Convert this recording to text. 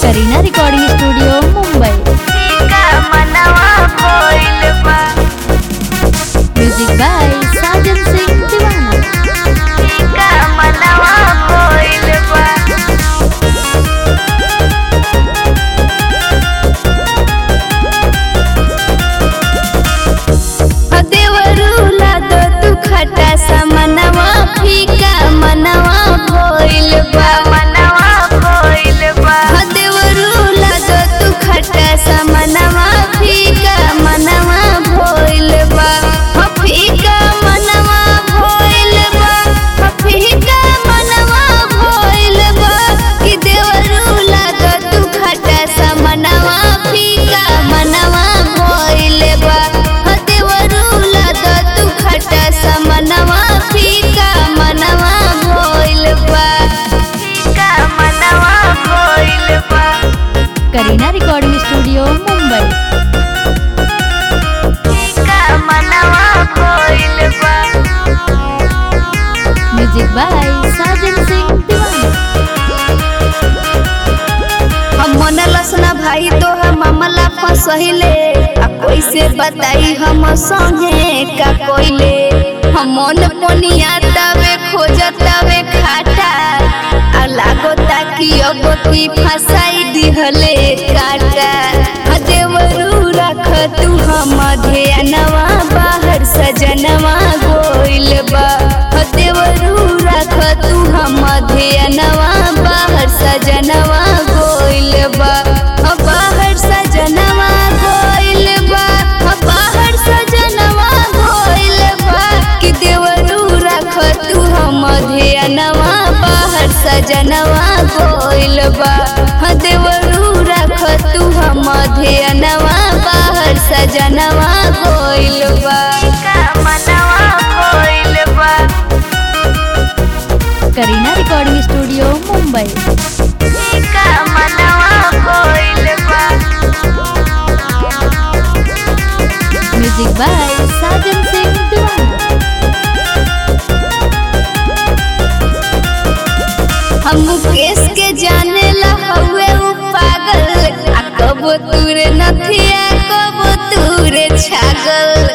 Kareena recording studio Mumbai music by Sajan Singh Deewana देवरूला दो तू खटा सा मनवा फीका मनवा भइल बा मनवा भइल बा देवरूला दो तू खटा सा मनवा फीका मनवा भइल बा ह फीका मनवा भइल बा ह फीका मनवा भइल बा कि देवरूला दो तू खटा सा मनवा फीका मनवा भइल बा ह देवरूला दो तू खटा सा मनवा फीका मनवा भइल बा फीका मनवा भइल बा करीना रिकॉर्डिंग स्टूडियो मुंबई फीका मनवा भइल बा म्यूजिक बाय साजन सिंह दीवाना हम मन लसना भाई तोहर मामला फसहिले आ कैसे बताई हम संगे का कोइले हम मन पोनिया तवे खोजतवे खाटा आ लागो ताकि अब की फसाई दिहले काटा आ देवरू रख तू हम ध्यानवा बाहर सजनवा गोइल बा आ देवरू रख तू हम ध्यानवा बाहर सजनवा गोइल बा आ बाहर सजनवा गोइल बा आ बाहर सजनवा गोइल बा कि देवरू रख तू हम ध्यानवा बाहर सजनवा गोइल बा हाँ देवरू रख तू हम ध्यानवा बाहर सजनवा गोइल बा मनवा गोइल बा Kareena recording studio Mumbai music by Sajan Singh Deewana हम मुकेश के जाने ला हवे उ पागल आ कब तूरे नथिया कब तूरे छागल